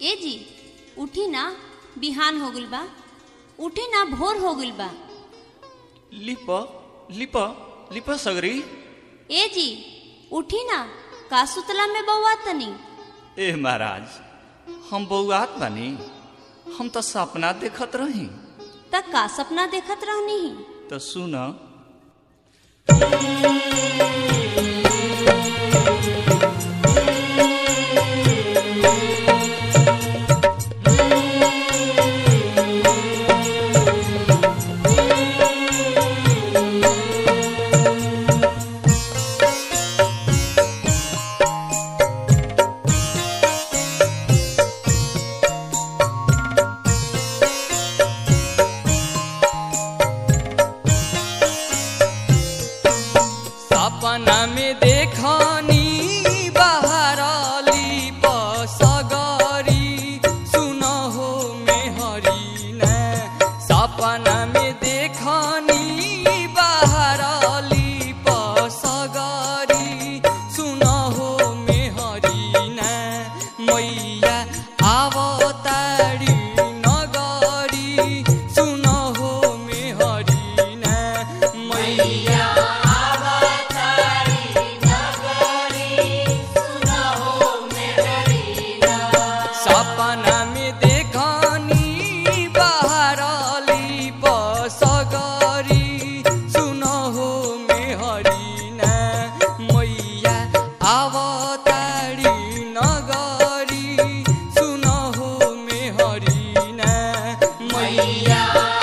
ए जी उठी ना बिहान हो गइल बा उठी ना भोर हो गइल बा लिप लिप लिप सगरी ए जी उठी ना का सुतला में बउआ तनी ए महाराज हम बउआत बानी हम तो सपना देखत रही त का सपना देखत रहनी ही तो सुन सपना में देखनी बहरली बसगरी सुन हो मेहरी न सपना में देखनी बहरली बसगरी सुन हो मेहरी न मैया आवतारी नगरी सुन हो मेहरी न मैया सपना में देखनी बहरली बसगरी सुन हो मेहरी न मैया आवतारी नगरी सुन हो मेहरी न मैया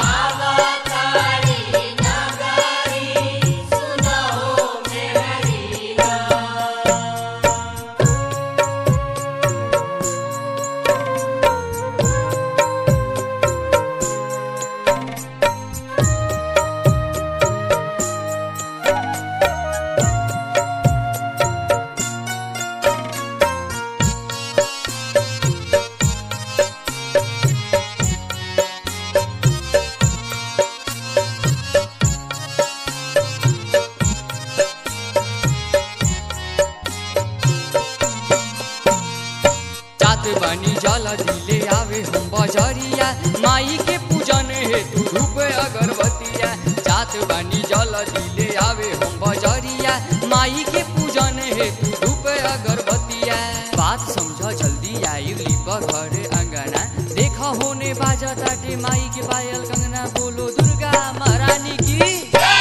जात बनी जल दिले आवे हम बजरिया माई के पूजन हेतु धूप अगरबत्तिया जात बनी जल दिले आवे हम बजरिया माई के पूजन हेतु धूप अगरबत्तिया बात समझ जल्दी आई लिप घर अंगना देख होने बाजा टाटे माई के पायल कंगना बोलो दुर्गा महारानी की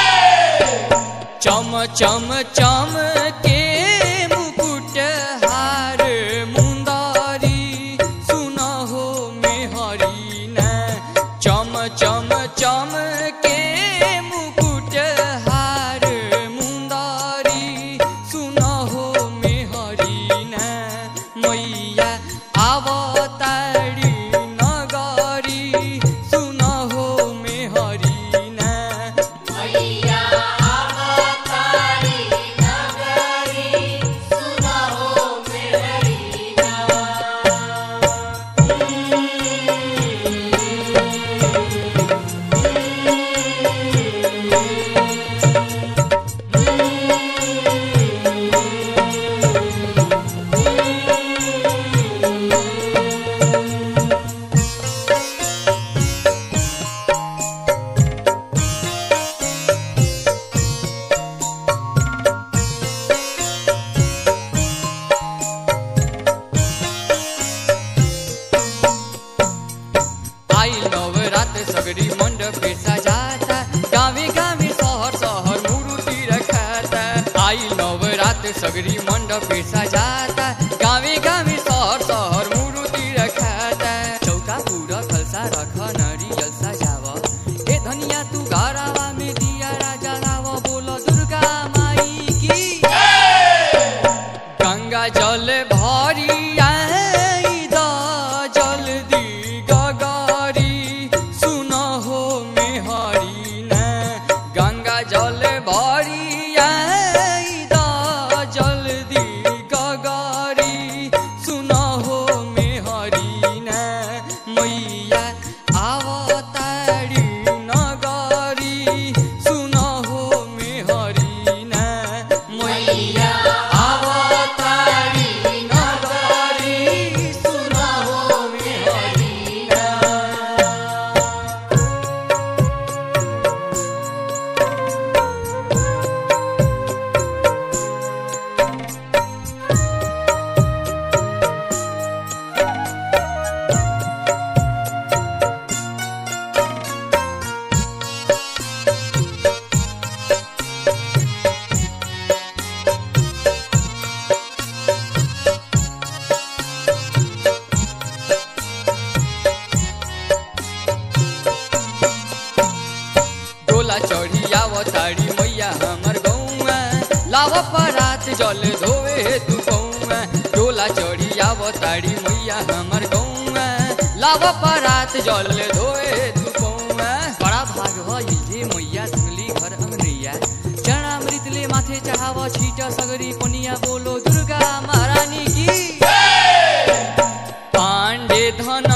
चम चम चम के मुकुट हार मुंदारी सुन हो मेहरी न चम चम चम के मुकुट हार मुंदारी सुन हो मेहरी न मैया आवतारी नगरी सुन हो मेहरी न आई नवरात सगरी मंडप पे सजाता गावे गावे शहर शहर मूर्ति रखाता आई नवरात सगरी मंडप पे सजाता गावे गावे शहर शहर मूर्ति रखाता चौका पूरा खलसा रख नरियल सजाव ए धनिया तू घरावा में दिया राजा लाव बोल दुर्गा माई की गंगा जल भरी आई द जल्दी गगारी सुन हो मेहरी न गंगा जल भरी आई द जल्दी गगारी लाव परात जल धोवे हेतु कौआ डोला चढ़ी आव ताड़ी मैया हमर गौआ लाव परात जल धोवे हेतु कौआ बड़ा भाग भइल जे मैया धुली घर अमरैया चरणामृतले माथे चढ़ाव छिट सगरी पनिया बोलो दुर्गा महारानी की पाण्डे धन